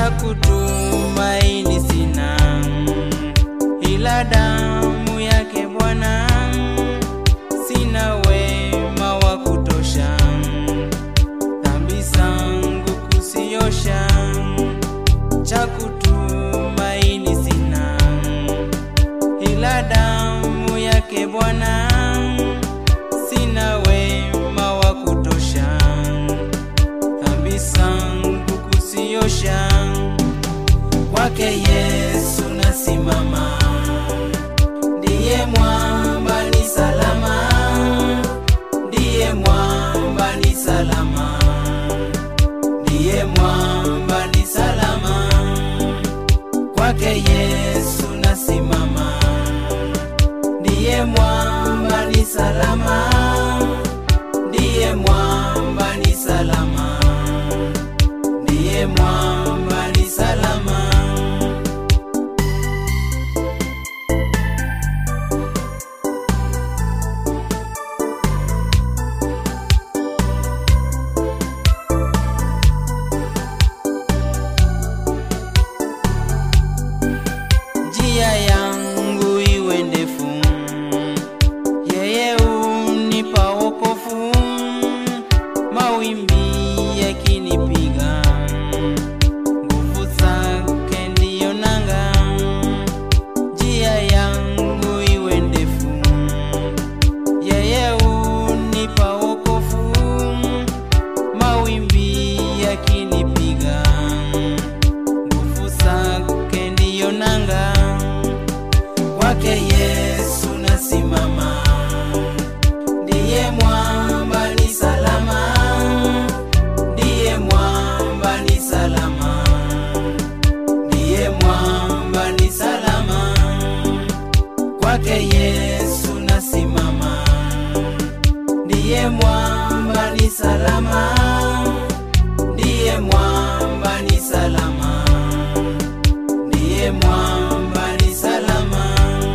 cha kutumaini sina, ila damu yake Bwana. Sina wema wa kutosha, dhambi zangu kusiosha, cha kutumaini sina, ila damu yake Bwana. Sina wema wa kutosha, dhambi zangu kusiosha, kwake Yesu nasimama, ndiye mwamba ni salama, ndiye mwamba ni salama, ndiye mwamba ni salama, kwake Yesu nasimama, ndiye mwamba ni salama, ndiye mwamba ni salama, ndiye mwamba ni salama. njia yangu iwe ndefu, yeye unipa wokovu. Mawimbi yakinipiga, nguvu zake ndiyo nanga. Njia yangu iwe ndefu, yeye unipa wokovu. Mawimbi yakinipiga nguvu zake ndiyo nanga, kwake Yesu nasimama, ndiye mwamba ni salama, ndiye mwamba ni salama, ndiye mwamba ni salama, kwake Yesu nasimama, ndiye mwamba ni salama, ndiye mwamba ni salama ndiye mwamba ni salama.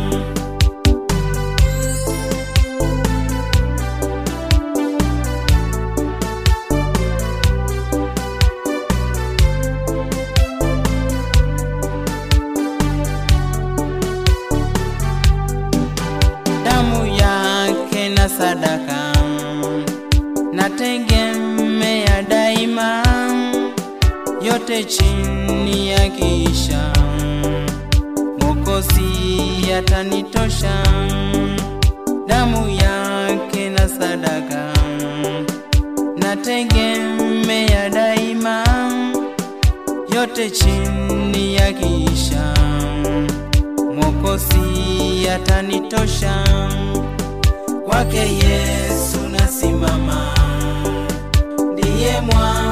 Damu yake na sadaka nategemea daima, yote chini ya kisha Mwokozi atanitosha, damu yake na sadaka nategemea daima, yote chini ya kisha Mwokozi atanitosha, kwake Yesu nasimama, ndiye mwa